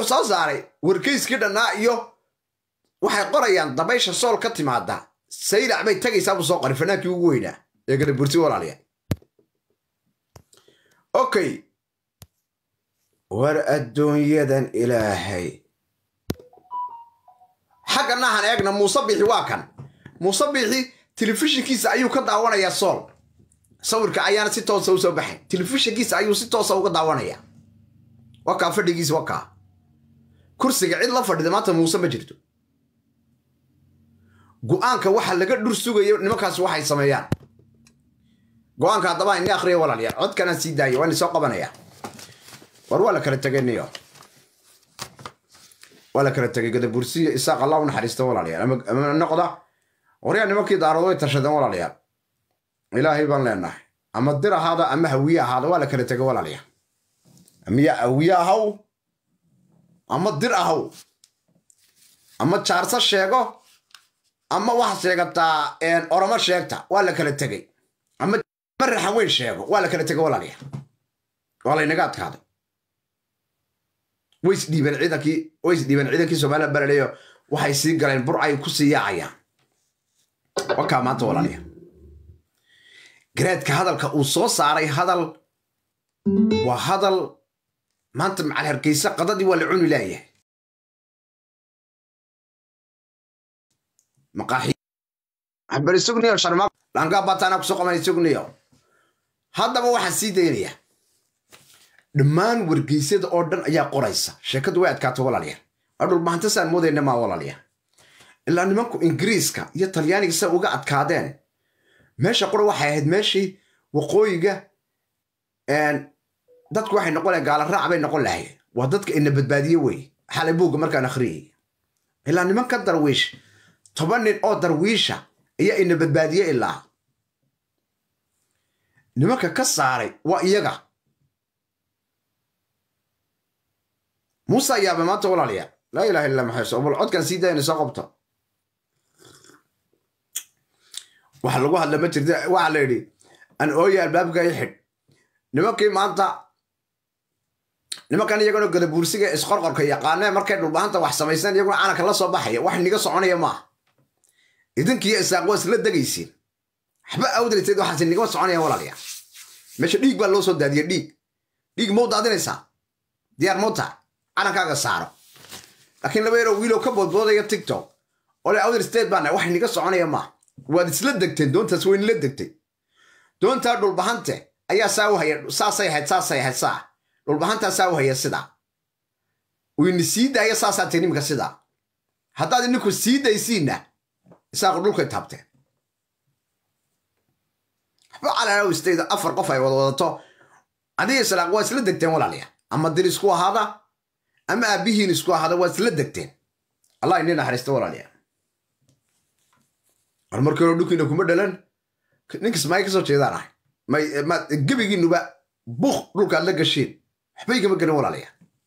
wuxuu soo saaray wargeyskii dhannaa iyo waxay qorayaan dabaysha sool ka timaada saylac bay tagaysaa buu soo qoray fanaankii ugu weynaa ee gadaburti walaaliya okay war adduunyadan ilaahay xagga nahan eegna muuse bixi waa kan muuse bixi telefishinkiisa ayuu ka daawanayaa sool sawirka ayaana si toosa usoo baxay telefishinkiisa ayuu si toosa uga daawanaya wakaa fadhigiisa wakaa kursiga cid la fadhida maanta muuse ma jirto go-aanka waxa laga dhur sugayo nimankaas waxay sameeyaan go-aanka haddaba ini akhriya walaalyaal codkanaan sii daaya waan isoo qabanaya war waa la kala tegay niyo waa la kala tegay gadabursiya isaaq allah u naxariista walaalayaal ama noqda waryaa nimankii daarado way tashadeen walaalayaal ilaahay baan leenahay ama dir ahaada ama hawiye ahaada waa la kala tegay walaalayaal miya hawiye ahaw ama dir ahaw ama jaarso sheego ama waxaad sheegataa oromo sheegta waa la kala tegey ama maraxa weyn sheego waa la kala tegay walaalayaal waa laynaga adkaaday way isdhiibeen ciidankii way isdhiibeen ciidankii somaliya balaleyo waxay sii galeen bur ay ku sii yaacayaan wakaa maanta walaalayaal garaadka hadalka uu soo saaray hadal waa hadal maanta macal hargeysa qadadii waa la cuni laayahay maqaaxi bari sugniyo sharma langaa bataana kusoo qabanay sugniyo haddaba waxaan sii daynaya dhammaan wargeysyada oo dhan ayaa qoraysa sheekadu way adkaato walaalayaal waa dhulbahantasaan moodayna maa walaalayaal ilaa nimanku ingiriiska iyo talyaaniga sa uga adkaadeen meesha qura waxay ahayd meeshii waqooyiga dadku waxay noqon lahayn gaala raac bay noqon lahayeen waa dadka ina badbaadiye wey xalay buugga markaan akhriyay ilaa nimanka darwiish toban nin oo darwiisha ayaa ina badbaadiye ilaa nimanka ka saaray waa iyaga muuse ayaaba maanta walaalayaa laa ilaha illa maxay bal codkan sii dayna soo qabta waxa lagu hadla ma jirta waxaa la yidhi an ooya albaabka i xidh nimankii maanta nimankan iyaguna gadabuursiga isqorqorka yaqaanee markay dhulbahanta wax samaysan iyaguna calanka la soo baxaya wax niga soconaya maaha idinkiiyo isaaq waa isla degaysiin waxba awdaliteed waxaas nigama soconaya walaalayaa meesha dhiig baa loo soo daadiya dhiig dhiig mau daadinaysaa diyaar mauta calankaaga saaro laakiin laba yaroo wiilow ka boodboodaya tiktok ole awdal state baana wax niga soconaya maaha waad isla degteen doontaas way nila degtay doontaa dhulbahante ayaa saa u haya saasay ahayd saasay ahayd saa dhulbahantaa saa u haya sidaa wayna sii daaya saasaa tahay niminka sidaa haddaad ininku sii daysiinna isaaqu dhulkay taabteen waxba calaalow stayda afar qof ay wada wadato adiga islaaq waa isla degteen walaalayaa ama dir isku ahaada ama aabbihiin isku ahaada waa isla degteen allah ini naxariista walaalayaa war markii hore dhulkiina kuma dhalan ninkas maay kasoo jeedaan ahay gebigiinuba buk dhulkaad la gasheen waxba igama gelin walaalaya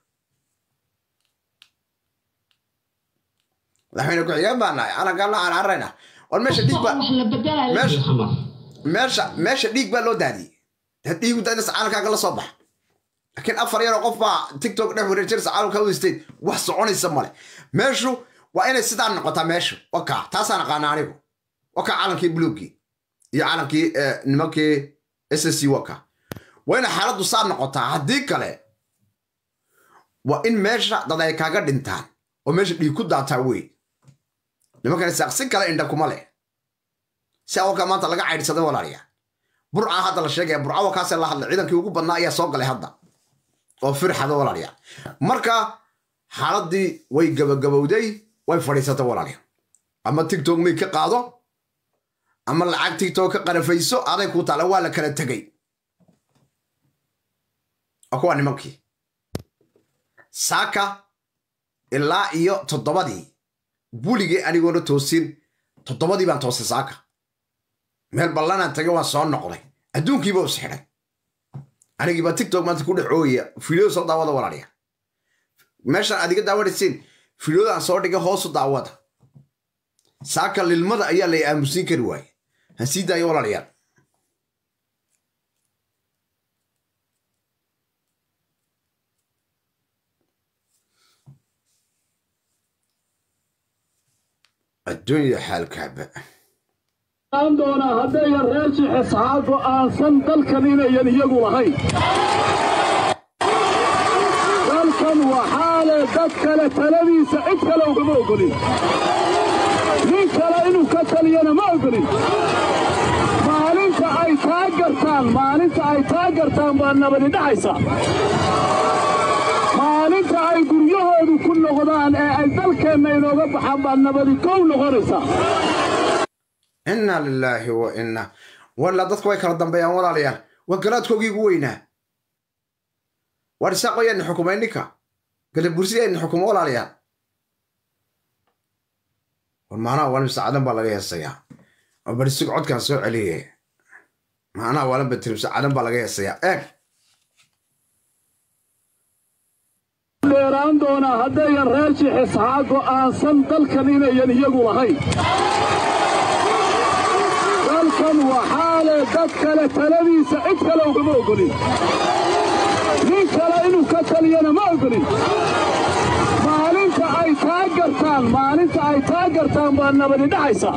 madaxweyne ku-xigeen baa nahay calankaan la carcarayna war meesha dhiig baa meesha meesha dhiig baa loo daadiyey dad dhiigu daadinaysa calankaaga la soo baxa laakiin afar yaroo qof baa tiktok dhex wareejinaysa calanka u state wax soconaysa male meeshu waa inay sidaa noqotaa meeshu wakaa taasaan aqaana anigu wakaa calankii buluugii iyo calankii nimankii s c waka waa inay xaaladdu saa noqotaa haddii kale waa in meesha dad ay kaaga dhintaan oo meesha dhiig ku daataa wey nimankan isaaq si kale indha kuma leh si awalkaa maanta laga caydhsaday walaalayaa burca hadda la sheegaya burca wakaasee la hadlay ciidankii ugu badnaa ayaa soo galay hadda oo firxada walaalayaa marka xaaladdii way gabagabowday way fadhiisatay walaalayaa ama tigtok may ka qaado ama lacag tigtok ka qarafayso aday ku taala waa la kala tegay waa kuwa nimankii saaka ilaa iyo toddobadii buligii anigoona toosin toddobadii baan toosay saaka meel ballanaan tagay waan soo noqday adduunkiiba is xidhay anigiibaa tigtok maanta ku dhex oogaya fiidiyada soo daawada walaaliya meeshaan adiga daawanaysiin fiidiyodaan soo dhigay hoosu daawada saaka lilmada ayaa lay aamusiin kari waaye han sii daayo walaalayaal adduunya xaalkaaba aan doonaa haddayan reer jixisxaa go'aansan dalkan inayan iyagu lahayn dalkan waxaa leh dad kale taladiisa cid kale ugama ogolin nin kale inuu ka taliyana ma ogolin maalinta ay taa gartaan maalinta ay taa gartaan baa nabadi dhacaysa maalinta ay guryahoodu ku noqdaan ee ay dalkeenna inooga baxaan baa nabadi kow noqonaysa inna lilaahi wa inna walla dadku way kala dambeeyaan walaalayaal waa garaadkoogii ugu weynaa waar isaaqo yaadna xukumay ninka gadabursi yaadna xukumo walaalayaal war maanaha waalan saacadan baa laga heesayaa oo barisig codkaan soo celiye maanaha waalan batirim saacadan baa laga heesayaa eeg dheeraan doonaa haddayan reer jixisxaa go'aansan dalkan inayan iyagu lahayn dalkan waxaa leh dad kale taladiisa cid kale ugama ogolin nin kale inuu ka taliyana ma ogolin maalinta ay taa gartaan maalinta ay taa gartaan baa nabadi dhacaysa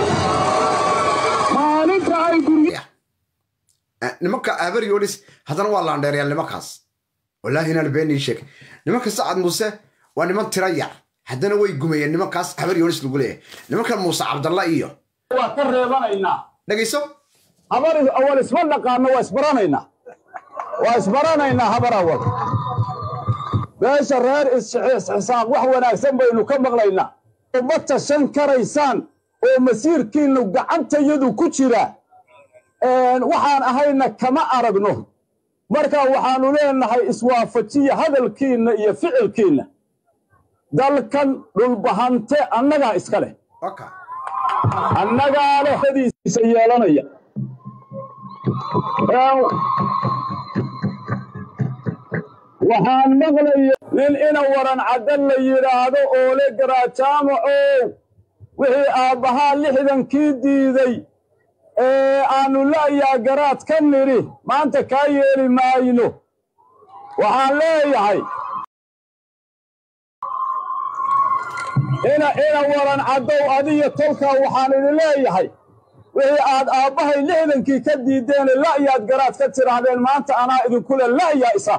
maalinta ay guryo nimanka abaryolis haddana waa laandheerayaal nimankaas wallaahi inaan beenii sheeg nimanka sacad muuse waa niman tira yar haddana way gumayeen nimankaas abaryolis lagu leeyahay nimankan muuse cabdalla iyo waa ka reebanaynaa dhegayso habar awal isma dhaqaano waa isbaranaynaa waa isbaranaynaa habar awal meesha reer isxisaaq wax wanaagsan baynu ka maqlaynaa uma tashan karaysaan oo masiirkiinnu gacantayadu ku jira waxaan ahayna kama aragno marka waxaannu leenahay iswaafajiya hadalkiinna iyo ficilkiinna dalkan dhulbahante annagaa iska leh waka annagaa leh hadiisa yeelanaya waxaan maqlaya nin ina waran caddan la yidhaahdo oo le garaajaamacow wixii aabbahaa lixdankii diiday ee aannu la'yaa garaad ka nidhi maanta kaa yeeli maayno waxaan leeyahay ina ina waran caddow adiyo tolkaa waxaan idin leeyahay wixii aad aabbahay lixdankii ka diiddeene la'yaad garaad ka tidhaahdeen maanta anaa idinkule la'yaa isa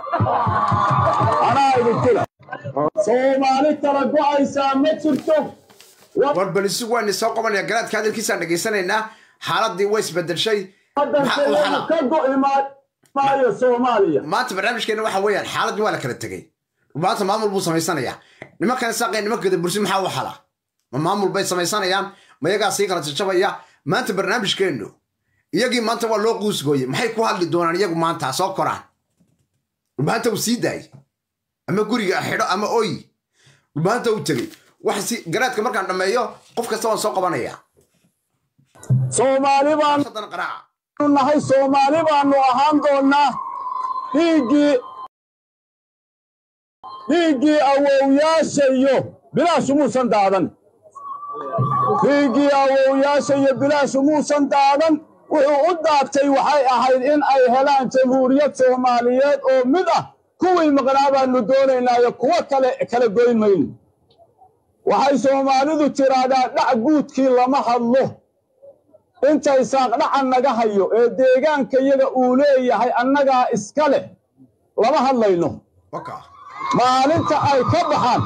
anaa idinkule soomaali kala go'aysaa ma jirto war bal isugu waan soo qabanaya garaadka hadalkiisaan dhegaysanaynaa xaaladii way isbedelshay maxaa u waddankeenu xala ka go'i maa- maayo soomaaliya maanta barnaamijkeena waxa weeyaan xaaladii waa la kala tegey maanta maamul buu samaysanayaa nimankan saaqay nimanka gadabursi maxaa u xala ma maamul bay samaysanayaan ma iyagaa sii kala jajabaya maanta barnaamijkeennu iyagii maanta waa loo quusgooye maxay ku hadli doonaan iyagu maanta soo koraan maanta uu sii daayay ama guriga xidho ama oy maanta uu tegey wax si garaadka markaan dhammeeyo qof kasta waan soo qabanaya soomaali baanu haddana qaraaca nahay soomaali baanu ahaan doonnaa dhiiggii dhiiggii awowyaasha iyo bilaashu muusan daadan dhiiggii awowyaasha iyo bilaashu muusan daadan wuxuu u daatay waxay ahayd in ay helaan jamhuuriyad soomaaliyeed oo mid ah kuwii maqnaa baanu doonaynaayo kuwo kale kala goyn mayno waxay soomaalidu tiraahdaa dhac guudkii lama hadlo intay saaqdhacan naga hayo ee deegaanka iyaga uu leeyahay annagaa iska leh lama hadlayno waka maalinta ay ka baxaan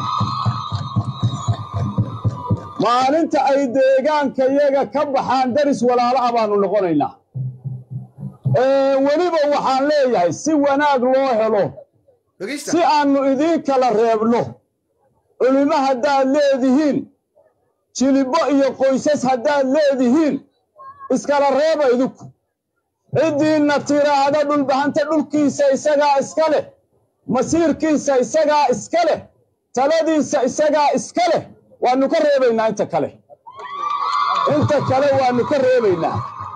maalinta ay deegaanka iyaga ka baxaan daris walaalo ah baanu noqonaynaa Ee, weliba waxaan leeyahay si wanaag loo helo dhegaysta si aannu idiin kala reebno culimo haddaad leedihiin jilibbo iyo qoysas haddaad leedihiin iskala reeba idinku ciddiinna tiraahda dhulbahanta dhulkiisa isagaa iska leh masiirkiisa isagaa iska leh taladiisa isagaa iska leh waannu ka reebaynaa inta kale inta kale waannu ka reebaynaa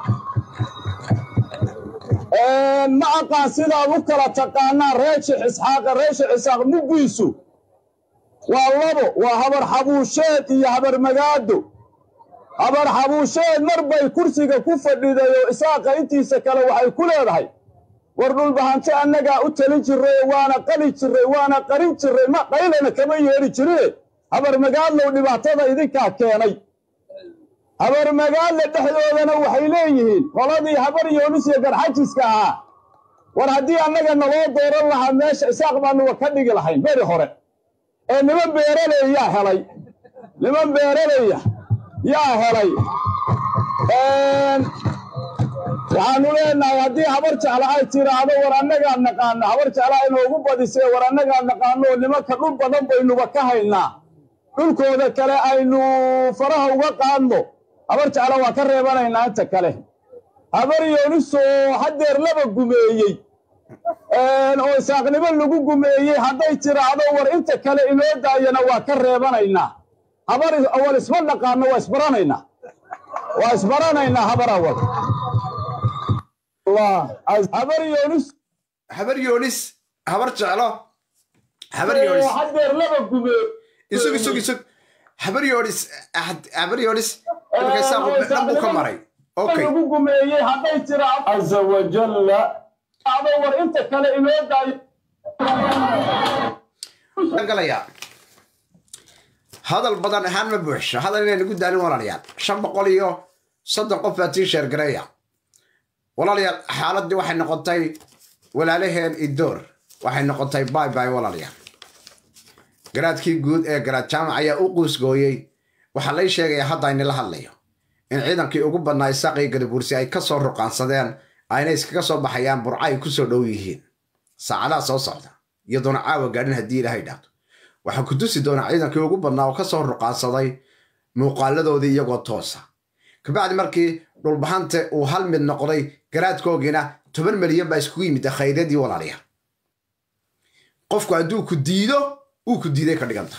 ma aqaan sidaad u kala taqaanaan reeshix isxaaqa reeshix isxaaq muggiisu waa labo waa habar xabuusheed iyo habar magaado habar xabuusheed mar bay kursiga ku fadhiday oo isaaqa intiisa kale waxay ku leedahay war dhulbahante annagaa u talin jirray waana qali jirray waana qarin jirray ma qaylana kama yeedhi jirine habar magaadlow dhibaatada idinkaa keenay habar magaadla dhexdoodana waxay leeyihiin qoladii habar yoonis iyo garxajiska ahaa war haddii annaga naloo dooran lahaa meesha isaaq baanuga ka dhigi lahayn beri hore ee niman beeraley yaa helay niman beeraleya yaa helay waxaanu leenahay haddii habar jecla ay tiraahdo war annagaa naqaano habar jecla inoogu badisee war annagaa naqaano nimanka dhul badan baynuba ka haynaa dhulkooda kale aynu faraha uga qaadno habar jecla waa ka reebanaynaa inta kale habar yoonisoo haddeer laba gumeeyey oo isaaqnimo lagu gumeeyey hadday tiraahdo war inta kale inoo daayana waa ka reebanaynaa habar awal isma naqaano waa isbaranaynaa waa isbaranaynaa habar awal habar yoonis habar yoonis habar jeclo habar yoonis haddeer laba gumeey isug isug isug habar yoonis habar yoonis imika isaaqu dhan buu ka maray okay lagu gumeeyey hadday tiraahdo caza wajalla ado war inta kale inoo daayo galaya hadal badan ahaan ma buuxsho hadal inay nagu daalin walaalayaal shan boqol iyo soddon qof baa tii sheergareeya walaalayaal xaaladii waxay noqotay walaalaheen idoor waxay noqotay bay bay walaalayaal garaadkii guud ee garaad jaamac ayaa u quusgooyey waxaa lay sheegaya hadda aynila hadlayo in ciidankii ugu badnaa isaaqii gadabuursi ay ka soo ruqaansadeen ayna iskaga soo baxayaan burca ay ku soo dhow yihiin saacadaha soo socda iyadoona caawa gaadhin haddii ilaahay dhaafto waxaa ku tusi doonaa ciidankii ugu badnaa oo ka soo ruqaansaday muuqaaladoodii iyagoo toosa kabacdi markii dhulbahante uu hal mid noqday garaadkoogiina toban milyan baa iskugu yimid khayradii walaalayaal qofku hadduu ku diido uu ku diiday ka dhiganta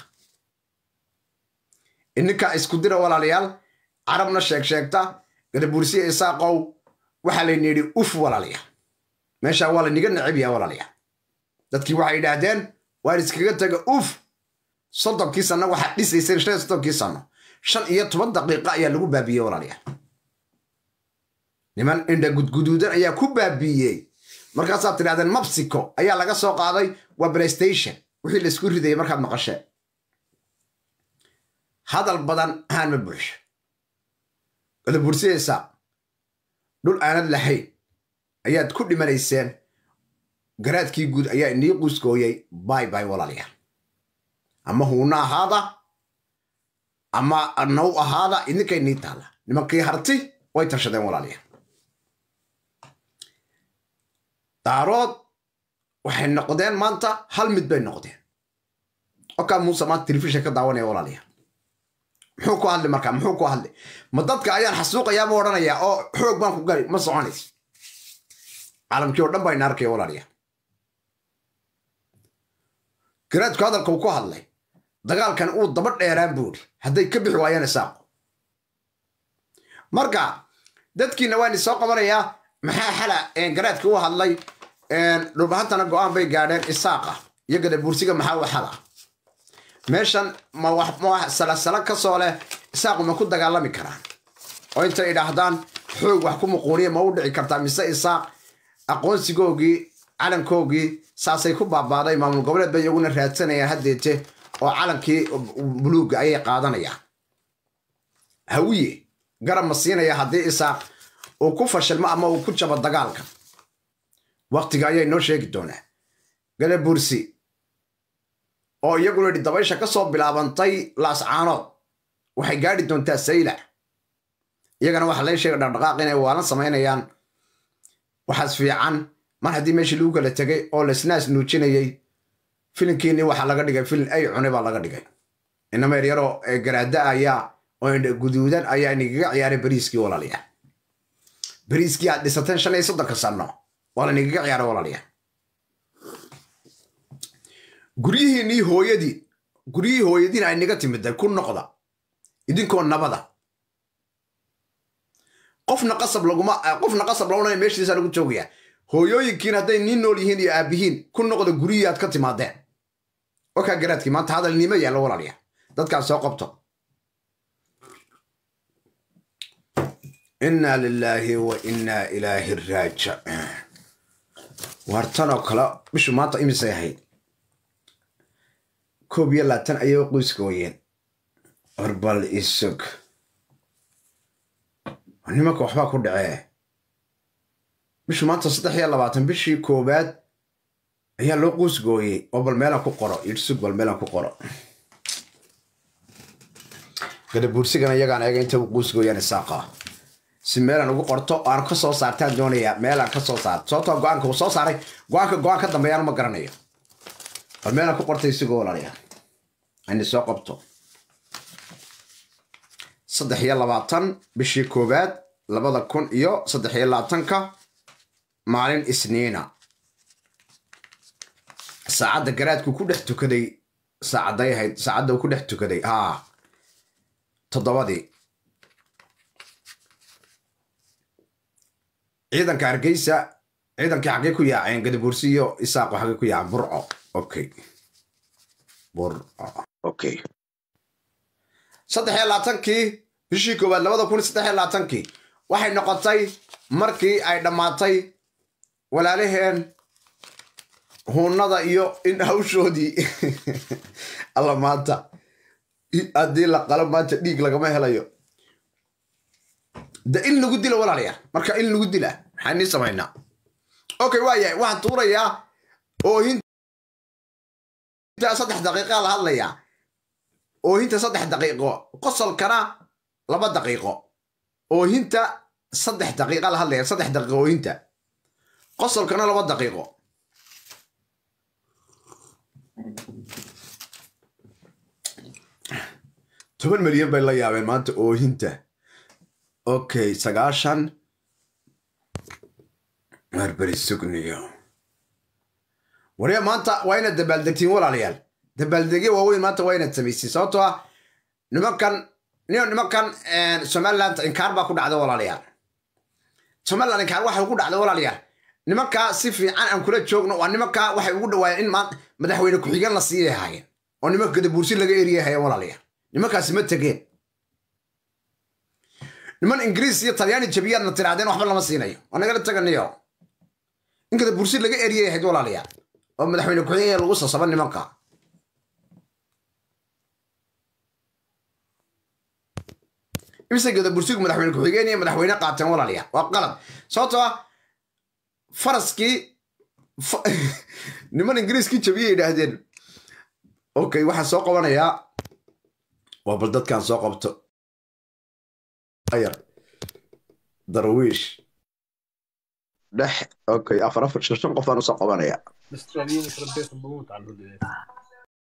ininkaa isku dira walaalayaal carabna sheeg sheegta gadabuursiya isaaqow waxaa layna yidhi uf walaalayaal meeshaa waa layniga necab yaha walaalayaal dadkii waxay yidhaahdeen waan iskaga taga uf soddonkii sanno waxaad dhisayseen shan iyo soddonkii sanno shan iyo toban daqiiqo ayaa lagu baabiiyey walaalayaal niman indha gudguduudan ayaa ku baabiiyey markaasaad tidhahdeen mabsiko ayaa laga soo qaaday waa playstation wixii laysku ridayay markaad maqasheen hadal badan ahaan ma buuxsho gadabuursiyaysaa dhul aanad lahayn ayaad ku dhimanayseen garaadkii guud ayaa inii quusgooyey bay bay walaalayaal ama huuna ahaada ama naw ahaada idinkay nii taalla nimankii harti way tashadeen walaalayaal daarood waxay noqdeen maanta hal mid bay noqdeen okaa muuse maanta telefishin ka daawanaya walaalayaal muxuu ku hadli markaa muxuu ku hadli ma dadka ayaan xasuuqayaa ma odhanayaa oo xoog baan ku gali ma soconayso caalamkii oo dhan baa ina arkaya walaalayaal garaadku hadalka uu ku hadlay dagaalkan uu daba dheeraan buuri hadday ka bixi waayaan isaaqo marka dadkiina waan isoo qabanayaa maxaa xala garaadkii u hadlay dhulbahantana go-aan bay gaadheen isaaqa iyo gadabuursiga maxaa u xala meeshan ma wax salasala ka soo leh isaaqu ma ku dagaalami karaan oo intay idhaahdaan xoog wax ku muquuniya ma u dhici kartaa mise isaaq aqoonsigoogii calankoogii saasay ku baabaaday maamul goboleed bay iyaguna raadsanayaan haddeete oo calankii buluugga ayay qaadanayaan hawiye garab ma siinaya haddii isaaq uu ku fashilmo ama uu ku jabo dagaalka waktiga ayay noo sheegi doonaa gadabursi oo iyaguna yidhi dabaysha ka soo bilaabantay laascaanood waxay gaadhi doontaa saylac iyagana waxaa laga sheega dhaqdhaqaaq inay waalan samaynayaan waxaas fiican mar haddii meeshii lagu kala tegay oo laisnaas nuujinayey filinkiinii waxaa laga dhigay filin ay cune baa laga dhigay inama yaryaroo garaada ayaa oo indha guduudan ayaa inagaga ciyaaray bariiskii walaalayaal bariiskii aad dhisateen shan iyo soddonka sanno waa lainagaga ciyaaray walaalayaal guryihiinnii hooyadii guryihii hooyadiin ay naga timiday ku noqda idinkoo nabada qofna qasab laguma qofna qasab laguna meeshiisa lagu joogayaa hooyooyinkiin hadday niin nool yihiin iyo aabihiin ku noqda guryihii aad ka timaadeen wakaa garaadkii maanta hadal niimo yaalla walaaliya dadkaas soo qabto inna lilaahi wa inna ilaahi raajic waartanoo kale bishu maanta imisay ahayd koob iyo laatan ayay qoyskooyeen orbal isug nimanka waxbaa ku dhacee bishu maanta saddex iyo labaatan bishii koowaad ayaa loo quusgooyey oo bal meelaan ku qoro irsug bal meelaan ku qoro gadabuursigana iyagaan eega inta u quusgooyaan isaaqa si meelaan ugu qorto aan ka soo saartaan doonayaa meelaan ka soo saarto sababtoo go-aanka uu soo saaray go-aanka go-aan ka dambeeyaan ma garanayo bal meelaan ku qortay isigoo walaalayaa ani soo qabto saddex iyo labaatan bishii koowaad labada kun iyo saddex iyo labaatanka maalin isniina saacadda garaadku ku dhex tukaday saacadday ahayd saacadda uu ku dhex tukaday haa toddobadii ciidanka hargeysa ciidankii xaggee ku yaaceen gadabuursi iyo isaaqo xaggee ku yaaceen burco okay burco okay saddex iyo labaatankii bishii koowaad labada kun saddex iyo labaatankii waxay noqotay markii ay dhammaatay walaalaheen huunada iyo in hawshoodii alla maanta haddii la qalo maanta dhiig lagama helayo de in lagu dilo walaalayaal marka in lagu dila maxaa nii samaynaa okay waa yahay waxaan tuurayaa oohinta saddex daqiiqa la hadlayaa oohinta saddex daqiiqo qosolkana laba daqiiqo oohinta saddex daqiiqa la hadlaya saddex daqiiqo oohinta qosolkana laba daqiiqo toban milyan bay la yaabeen maanta oohinta okay sagaashan marberi sugniyo warya maanta waa inaad dabaaldegtiin walaalayaal dabaaldegyo waaweyn maanta waa inaad samaysiin sababtoo ah nimankan nimankan somaliland inkaar baa ku dhacda walaalayaal somaliland inkaar waxay ugu dhacda walaalayaal nimankaa si fiican aan kula joogno waa nimankaa waxay ugu dhawaayeen in madaxweyne ku-xigeen la siiyay ahaayeen oo nimanka gadabuursi laga eriyay hayeen walaalayaal nimankaasi ma tegeen niman ingiriis iyo talyaani jabiyaadna tirahdeen waxba lama siinayo oo nagala taganiyo in gadabuursi laga eriyay ahayd walaalayaal oo madaxweyne ku-xigeen lagu sasaba nimanka imise gadabursigu madaxweyne ku-xigeen iyo madaxweyne qaateen walaalayaal waa qalad sababtoo ah faraskii niman ingiriiskii jabiyay yidhaahdeen okay waxaan soo qabanayaa waa bal dadkaan soo qabto yar darwiish dhex okay afar afar shan shan qofaan usoo qabanayaa الاستراليين يخرب بيتهم بموت على الهدى